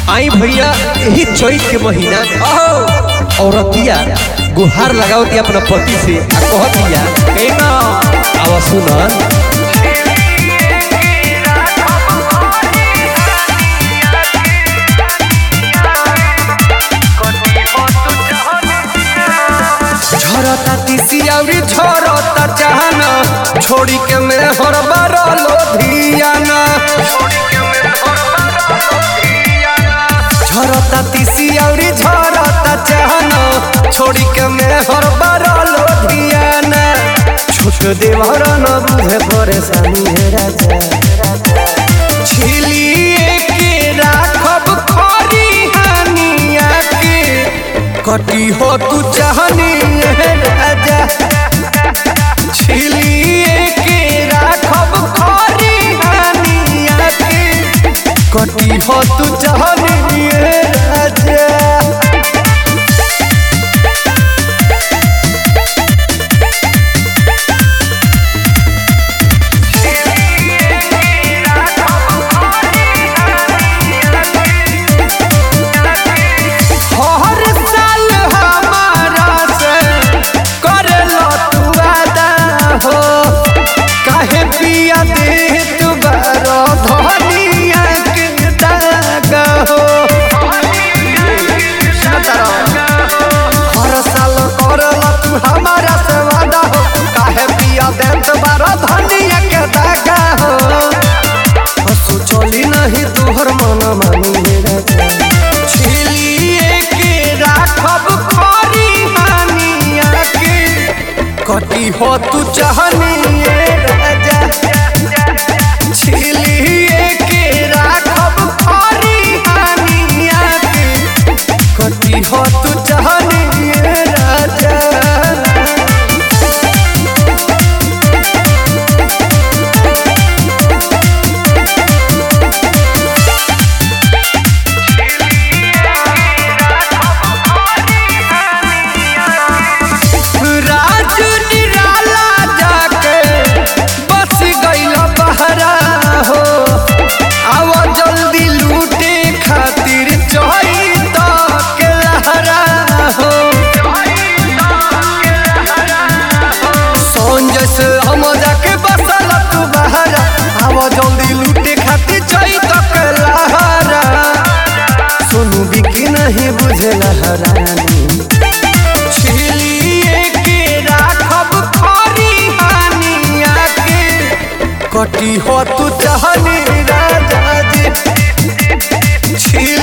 आई भैया यही चैत के महीना औरतिया गुहार लगावती अपना पति से आ कहतिया ए ना आवा सुन झरता तीसी अउरी झरता चाहना छोड़ी के में हर बारलो धियाना झरता तीसी अउरी झरता चाहना छोड़ी के में हर बारलो धियाना छोट देवर न बुझे परेशानी है राजा छिलिए के राखब खरी हानिया के कटी हो तू चाहनी है राजा छिलिए के राखब खरी हानिया के कटी हो तू चाहनी है राजा हर साल हमारा से करेला तू वादा हो काहे पिया दे तू बारो धनिया के दाग हो हर साल करेला तू हमारा से वादा हो काहे पिया दे तू बारो धनिया के दाग हो सोचली नहीं तोहर मन मानी मेरा छिलिए के राखब खरी हानिया के कटी हो तू चाहनिए राजा छिलिए के राखब खरी हानिया के कटी हो तू चाहनिए राजा राज निराला जाके बस गइल बहरा हो आव जल्दी लूटे खातिर चोई तो के लहरा हो संजय से हम जाके बसल तू बहरा आव जल्दी लूटे खातिर चोई तो के लहरा सोनू बिकी नहीं बुझे लहरानी छिलिए के राखब खरी हानिया के कटी हो तू चाहनी राजा जी छिल